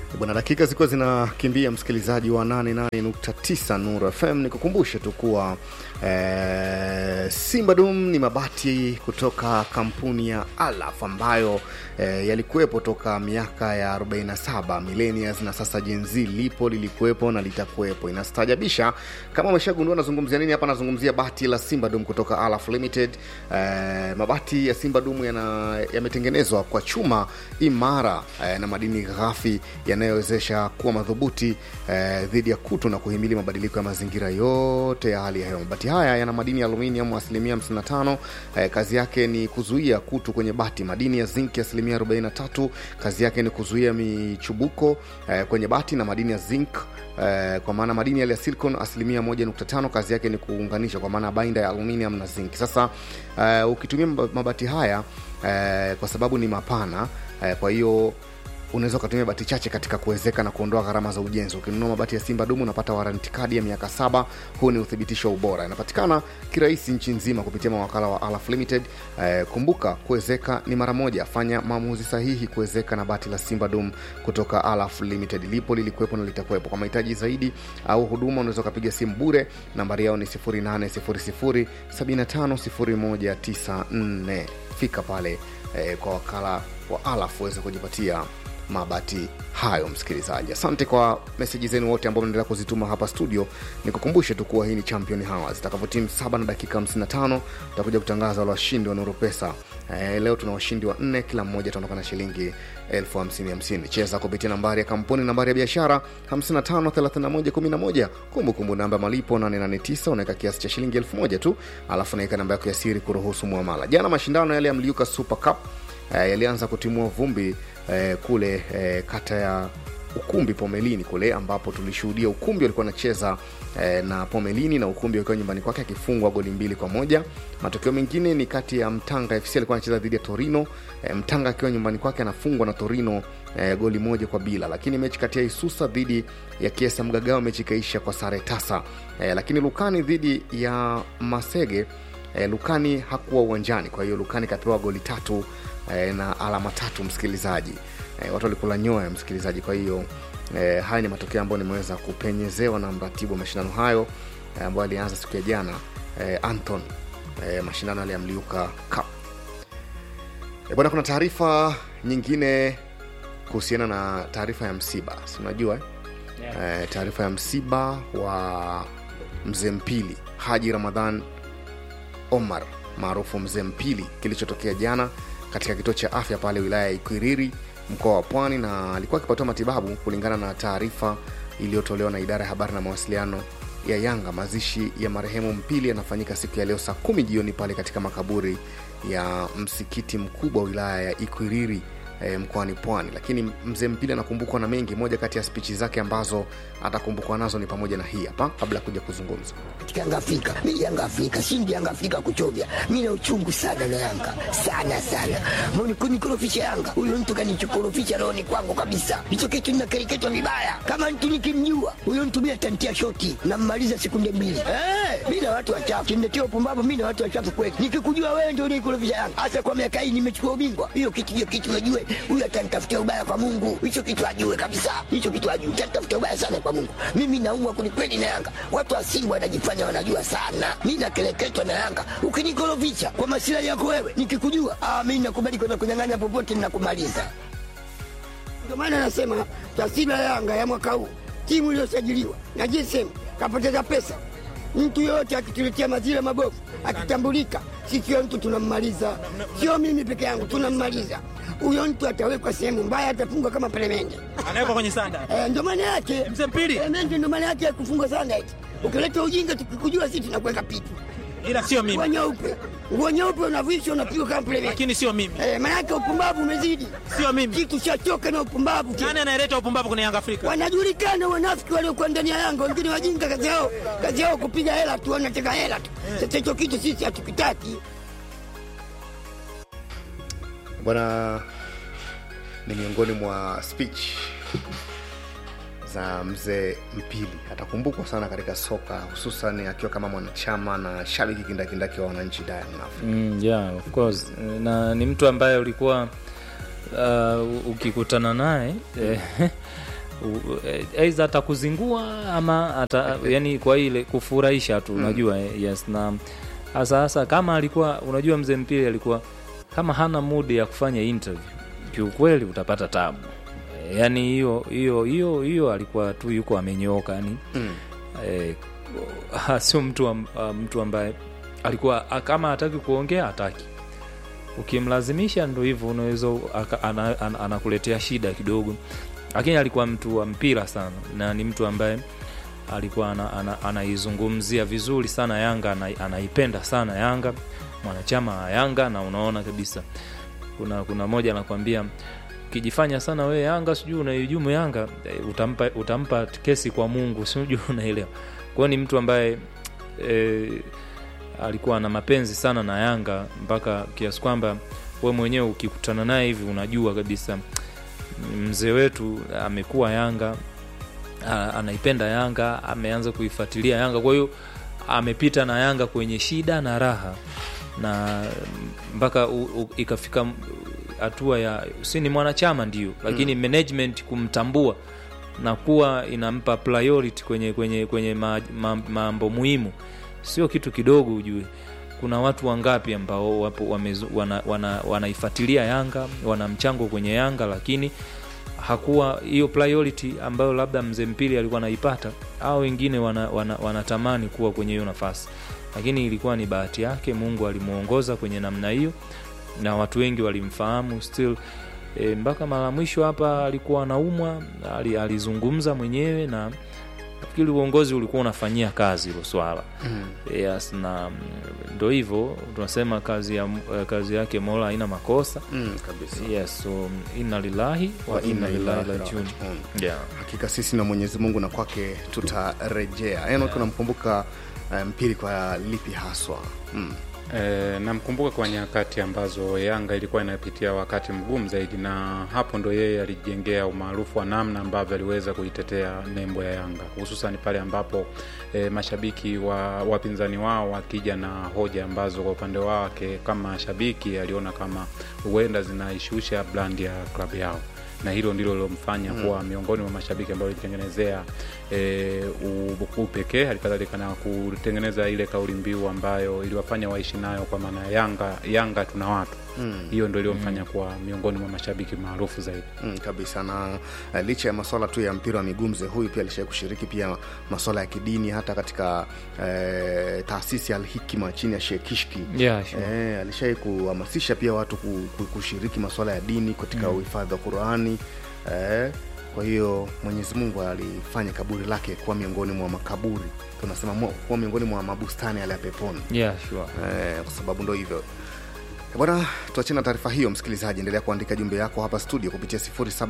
Bwana, dakika zilikuwa zinakimbia, msikilizaji wa 88.9 Nuru FM, nikukumbushe tu kuwa e, Simba Dum ni mabati kutoka kampuni ya Alaf ambayo e, yalikuwepo toka miaka ya 47 millennials, na sasa Gen Z lipo, lilikuwepo na litakuwepo. Inastajabisha kama umeshagundua nazungumzia nini hapa. Nazungumzia bati la Simba Dum kutoka Alaf Limited. E, mabati ya Simba Dum yametengenezwa kwa chuma imara e, na madini ghafi yanayowezesha kuwa madhubuti eh, dhidi ya kutu na kuhimili mabadiliko ya mazingira yote ya hali ya hewa. Mabati haya yana madini ya aluminium asilimia 55. Eh, kazi yake ni kuzuia kutu kwenye bati. Madini ya zinc asilimia 43, kazi yake ni kuzuia michubuko eh, kwenye bati, na madini ya zinc eh, kwa maana madini yale ya silicon asilimia 1.5, kazi yake ni kuunganisha, kwa maana bainda ya aluminium na zinc. Sasa eh, ukitumia mabati haya eh, kwa sababu ni mapana eh, kwa hiyo unaweza ukatumia bati chache katika kuwezeka na kuondoa gharama za ujenzi. Ukinunua mabati ya Simba Dumu unapata waranti kadi ya miaka saba. Huu ni uthibitisho wa ubora, inapatikana kirahisi nchi nzima kupitia mawakala wa Alaf Limited. Eh, kumbuka kuwezeka ni mara moja. Fanya maamuzi sahihi kuwezeka na bati la Simba Dum kutoka Alaf Limited. Lipo, lilikuwepo na litakuwepo. Kwa mahitaji zaidi au huduma unaweza ukapiga simu bure, nambari yao ni 0800 750194. Fika pale eh, kwa wakala wa Alaf uweze kujipatia mabati hayo. Msikilizaji, asante kwa meseji zenu wote ambao mnaendelea kuzituma hapa studio. Nikukumbushe tu kuwa hii ni Champion Hours. Itakavyotimu saba na dakika 55 tutakuja kutangaza wale washindi wa Nuru Pesa. E, leo tuna washindi wa nne, kila mmoja ataondoka na shilingi elfu hamsini hamsini. Cheza kupitia nambari ya kampuni, nambari ya biashara 553111, kumbukumbu namba ya malipo 889, unaweka kiasi cha shilingi elfu moja tu, alafu unaweka namba yako ya siri kuruhusu muamala. Jana mashindano yale ya Mliuka Super Cup e, yalianza kutimua vumbi eh, kule eh, kata ya ukumbi Pomelini kule ambapo tulishuhudia ukumbi walikuwa anacheza eh, na Pomelini na ukumbi wakiwa nyumbani kwake akifungwa goli mbili kwa moja. Matokeo mengine ni kati ya Mtanga FC alikuwa anacheza dhidi ya Torino eh, Mtanga akiwa nyumbani kwake anafungwa na Torino eh, goli moja kwa bila, lakini mechi kati ya Isusa dhidi ya Kiesa Mgagao mechi ikaisha kwa sare tasa eh, lakini Lukani dhidi ya Masege eh, Lukani hakuwa uwanjani, kwa hiyo Lukani kapewa goli tatu eh, na alama tatu msikilizaji. E, watu walikula nyoya msikilizaji. Kwa hiyo e, haya ni matokeo ambayo nimeweza kupenyezewa na mratibu wa mashindano hayo e, ambayo alianza siku ya jana e, Anton e, mashindano yale ya Mliuka Cup. E, bwana, kuna taarifa nyingine kuhusiana na taarifa ya msiba, si unajua eh? Yeah. E, taarifa ya msiba wa mzee Mpili Haji Ramadhan Omar maarufu mzee Mpili kilichotokea jana katika kituo cha afya pale wilaya ya Ikwiriri mkoa wa Pwani, na alikuwa akipatiwa matibabu kulingana na taarifa iliyotolewa na idara ya habari na mawasiliano ya Yanga. Mazishi ya marehemu Mpili yanafanyika siku ya leo saa kumi jioni pale katika makaburi ya msikiti mkubwa wa wilaya ya Ikwiriri e, mkoani Pwani. Lakini mzee Mpili anakumbukwa na mengi. Moja kati ya spichi zake ambazo atakumbukwa nazo ni pamoja na hii hapa, kabla ya kuja kuzungumza katika Yanga Afrika. Mimi Yanga Afrika, shindi Yanga Afrika kuchovya. Mimi na uchungu sana na Yanga. Sana sana. Mbona kunikorofisha Yanga? Huyo mtu kanichokorofisha rohoni kwangu kabisa. Hicho kitu ninakereketwa vibaya. Kama mtu nikimjua, huyo mtu mimi atantia shoti na mmaliza sekunde mbili. Eh, mimi na watu wachafu. Kimletea upumbavu mimi na watu wachafu kweli. Nikikujua wewe ndio unikorofisha Yanga. Hasa kwa miaka hii nimechukua ubingwa. Hiyo kitu hiyo kitu najue. Huyo atanitafutia ubaya kwa Mungu. Hicho kitu ajue kabisa. Hicho kitu ajue. Atanitafutia ubaya sana kwa Mungu. Mimi naumwa kwelikweli na Yanga. Watu wa Simba wanajifanya wanajua sana. Mi nakeleketwa na Yanga. Ukinikorofisha kwa masilahi yako wewe, nikikujua ah, mi nakubali kwenda kunyang'anya popote, ninakumaliza. Ndio maana nasema taswira ya Yanga ya mwaka huu, timu iliyosajiliwa na GSM kapoteza pesa. Mtu yoyote akituletea mazira mabovu, akitambulika, sisi huyo mtu tunammaliza. Sio mimi peke yangu, tunammaliza. Huyo mtu atawekwa sehemu mbaya, atafungwa kama peremende. anawekwa kwenye sanda Eh, ndio maana yake Mzee Mpili. Peremende ndio maana yake ya kufungwa sana eti. Ukileta ujinga tukikujua sisi tunakuweka pitu. ila sio Nguo mimi nyeupe. Nguo nyeupe unavishwa unapigwa kama peremende. lakini sio mimi Eh, maana yake upumbavu umezidi. sio mimi Kitu chachoka na upumbavu. nani anayeleta upumbavu kwenye yanga afrika Wanajulikana wanafiki waliokuwa ndani ya Yanga, wengine wajinga, kazi yao kazi yao kupiga hela tu, wanataka hela tu. Sasa hicho kitu sisi hatukitaki. bwana. Ni miongoni mwa speech za mzee Mpili. Atakumbukwa sana katika soka, hususan akiwa kama mwanachama na shabiki kindakindaki wa wananchi Diamond Africa. Mm, yeah, of course. Na ni mtu ambaye ulikuwa uh, ukikutana naye eh, u- eh, aidha atakuzingua ama ata, yani kwa ile kufurahisha tu unajua eh, yes na hasa hasa kama alikuwa unajua mzee mpili alikuwa kama hana mood ya kufanya interview kiukweli utapata tabu Eh, yani hiyo hiyo hiyo hiyo alikuwa tu yuko amenyooka yani Mm. eh, sio mtu, am, ah, mtu ambaye alikuwa ah, kama hataki kuongea hataki ukimlazimisha ndo hivyo unaweza aka- ana- ana- anakuletea shida kidogo lakini alikuwa mtu wa mpira sana na ni mtu ambaye alikuwa ana- ana- anaizungumzia vizuri sana yanga ana- anaipenda sana yanga mwanachama wa yanga na unaona kabisa kuna kuna moja anakwambia ukijifanya sana we yanga sijui unaijumu yanga eh, utampa, utampa kesi kwa mungu sijui unaelewa kwao ni mtu ambaye e, alikuwa na mapenzi sana na yanga mpaka kiasi kwamba we mwenyewe ukikutana naye hivi unajua kabisa mzee wetu amekuwa yanga a- anaipenda yanga ameanza kuifuatilia yanga kwa hiyo amepita na yanga kwenye shida na raha na mpaka u- u- ikafika m- hatua ya si ni mwanachama ndio lakini mm. management kumtambua na kuwa inampa priority kwenye kwenye kwenye ma, ma, mambo muhimu sio kitu kidogo ujue kuna watu wangapi ambao wapo wamezu- wana, wana, wanaifuatilia yanga wana mchango kwenye yanga lakini hakuwa hiyo priority ambayo labda mzee mpili alikuwa anaipata au wengine wanatamani wana, wana wanatamani kuwa kwenye hiyo nafasi lakini ilikuwa ni bahati yake mungu alimuongoza kwenye namna hiyo na watu wengi walimfahamu still e, mpaka mara mwisho hapa alikuwa anaumwa ali, alizungumza mwenyewe na nafikiri uongozi ulikuwa unafanyia kazi hilo swala Mm. yes, na mm, ndo hivyo tunasema kazi, ya, eh, kazi yake mola haina makosa Mm, kabisa yes, so mm, inna lillahi wa inna ilaihi rajiun rajiun. yeah. hakika sisi na mwenyezi mungu na kwake tutarejea enok unamkumbuka eh, mpili kwa lipi haswa mm. E, namkumbuka kwa nyakati ambazo Yanga ilikuwa inapitia wakati mgumu zaidi, na hapo ndo yeye alijengea umaarufu wa namna ambavyo aliweza kuitetea nembo ya Yanga, hususan pale ambapo e, mashabiki wa wapinzani wao wakija na hoja ambazo kwa upande wake kama shabiki aliona kama huenda zinaishusha brand ya klabu yao na hilo ndilo lilomfanya mm. kuwa miongoni mwa mashabiki ambao alijitengenezea e, upekee halikadhalika na kutengeneza ile kauli mbiu ambayo iliwafanya waishi nayo kwa maana ya yanga yanga tuna watu Mm. hiyo ndo iliyomfanya kuwa miongoni mwa mashabiki maarufu zaidi Mm, kabisa na uh, licha ya maswala tu ya mpira wa miguu mzee huyu pia alishai kushiriki pia maswala ya kidini hata katika eh, taasisi ya alhikima chini ya Sheikh Kishki Yeah, sure. eh, alishai kuhamasisha pia watu ku, ku, kushiriki maswala ya dini katika uhifadhi wa Qurani eh, kwa hiyo Mwenyezi Mungu alifanya kaburi lake kuwa miongoni mwa makaburi tunasema mo- kuwa miongoni mwa mabustani yale ya peponi Yeah, sure. Eh, kwa sababu ndo hivyo bwana tuachie na taarifa hiyo msikilizaji endelea kuandika jumbe yako hapa studio kupitia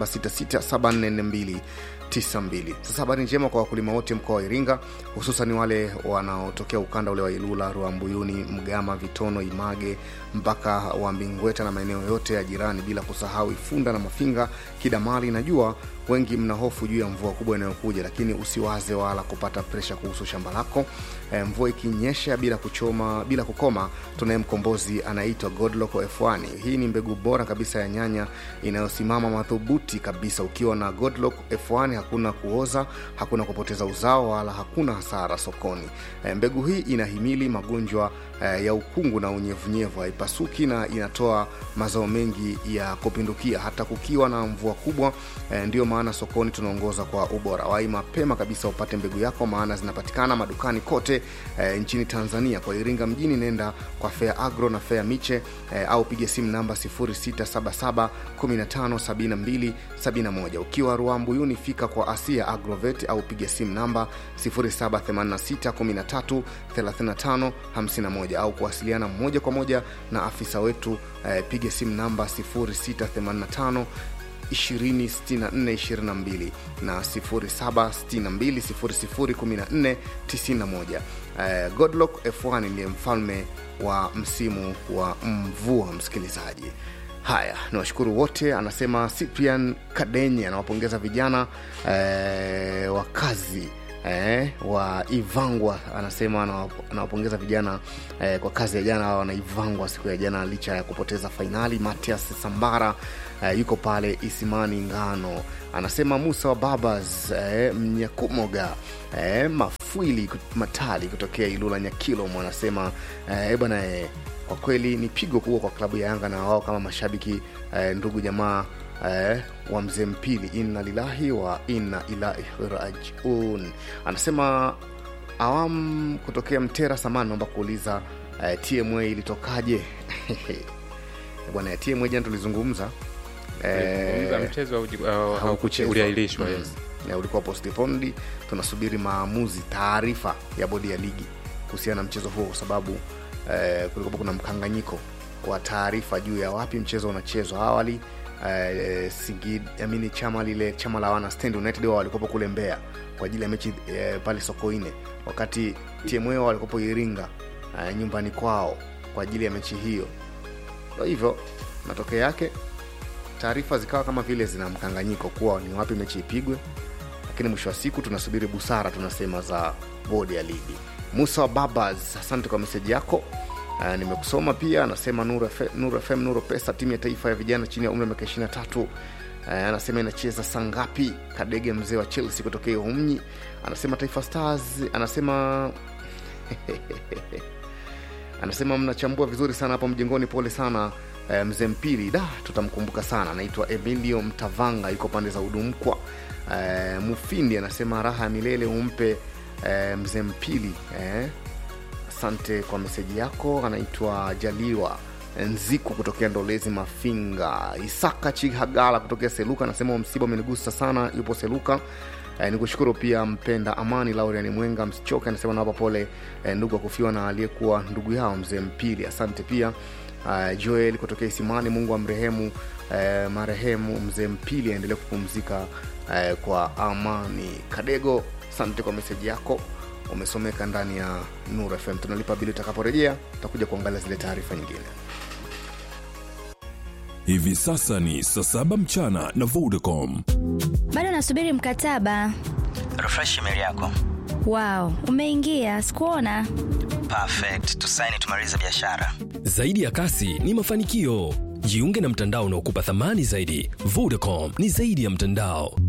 0766744292 sasa habari njema kwa wakulima wote mkoa wa iringa hususan wale wanaotokea ukanda ule wa ilula ruambuyuni mgama vitono image mpaka wa mbingweta na maeneo yote ya jirani bila kusahau ifunda na mafinga kidamali najua wengi mna hofu juu ya mvua kubwa inayokuja lakini usiwaze wala kupata presha kuhusu shamba lako e, mvua ikinyesha bila kuchoma bila kukoma tunaye mkombozi anaitwa godlock f1 hii ni mbegu bora kabisa ya nyanya inayosimama madhubuti kabisa ukiwa na godlock f1 hakuna kuoza hakuna kupoteza uzao wala hakuna hasara sokoni e, mbegu hii inahimili magonjwa e, ya ukungu na unyevunyevu haipasuki na inatoa mazao mengi ya kupindukia hata kukiwa na mvua kubwa e, ndio maana sokoni tunaongoza kwa ubora wai mapema kabisa upate mbegu yako maana zinapatikana madukani kote e, nchini tanzania kwa iringa mjini nenda kwa fea agro na fea miche e, au piga simu namba 677 157271 ukiwa ruambuyuni fika kwa asia agrovet au piga simu namba 0786 13 3551 au kuwasiliana moja kwa moja na afisa wetu eh, piga simu namba 0685 206422 na 0762001491 eh, godlock f1 ndiye mfalme wa msimu wa mvua msikilizaji haya ni washukuru wote anasema cyprian kadenye anawapongeza vijana eh, wa kazi eh, wa ivangwa anasema anawap- anawapongeza vijana eh, kwa kazi ya jana wanaivangwa siku ya jana licha ya kupoteza fainali matias sambara eh, yuko pale isimani ngano anasema musa wa babas eh, mnyakumoga eh, mafwili kut- matali kutokea ilula nyakilomo anasema eh, bwana eh, kwa kweli ni pigo kubwa kwa klabu ya yanga na wao kama mashabiki eh, ndugu jamaa eh, wa mzee mpili inna lillahi wa inna ilahi rajiun anasema awam kutokea mtera samani naomba kuuliza eh, tma ilitokaje bwana ya tma jana tulizungumza Tulizungumza mchezo hauji- uh, haukuche- haukuchezwa. uliahirishwa Mm. yes. Na ulikuwa postponed tunasubiri maamuzi taarifa ya bodi ya ligi kuhusiana na mchezo huo kwa sababu eh, kulikuwa kuna mkanganyiko wa taarifa juu ya wapi mchezo unachezwa awali eh, Singid, amini chama lile chama la wana stand united wao walikuwepo kule mbeya kwa ajili ya mechi eh, pale sokoine wakati tma wao walikuwepo iringa eh, nyumbani kwao kwa ajili ya mechi hiyo ndo hivyo matokeo yake taarifa zikawa kama vile zina mkanganyiko kuwa ni wapi mechi ipigwe lakini mwisho wa siku tunasubiri busara tunasema za bodi ya ligi musa wa babas asante kwa meseji yako Uh, nimekusoma pia anasema Nuru F- Nuru fm nuru pesa timu ya taifa ya vijana chini ya umri wa miaka 23 uh, anasema inacheza saa ngapi kadege mzee wa chelsea kutokea humnyi anasema taifa stars anasema anasema mnachambua vizuri sana hapo mjengoni pole sana eh, mzee mpili da tutamkumbuka sana anaitwa emilio mtavanga yuko pande za udumkwa eh, mufindi anasema raha ya milele umpe eh, mzee mpili eh. asante kwa meseji yako anaitwa jaliwa nziku kutokea ndolezi mafinga isaka chihagala kutokea seluka anasema msiba umenigusa sana yupo seluka Eh, ni kushukuru pia mpenda amani lauriani mwenga msichoke anasema nawapa pole eh, ndugu wa kufiwa na aliyekuwa ndugu yao mzee mpili asante pia uh, joel kutokea isimani mungu amrehemu eh, marehemu mzee mpili aendelee kupumzika eh, kwa amani kadego asante kwa meseji yako umesomeka ndani ya nur fm tunalipa bili utakaporejea tutakuja kuangalia zile taarifa nyingine Hivi sasa ni saa saba mchana na Vodacom. bado nasubiri mkataba refresh email yako wao umeingia sikuona perfect tusaini tumalize biashara Zaidi ya kasi ni mafanikio. Jiunge na mtandao unaokupa thamani zaidi. Vodacom ni zaidi ya mtandao.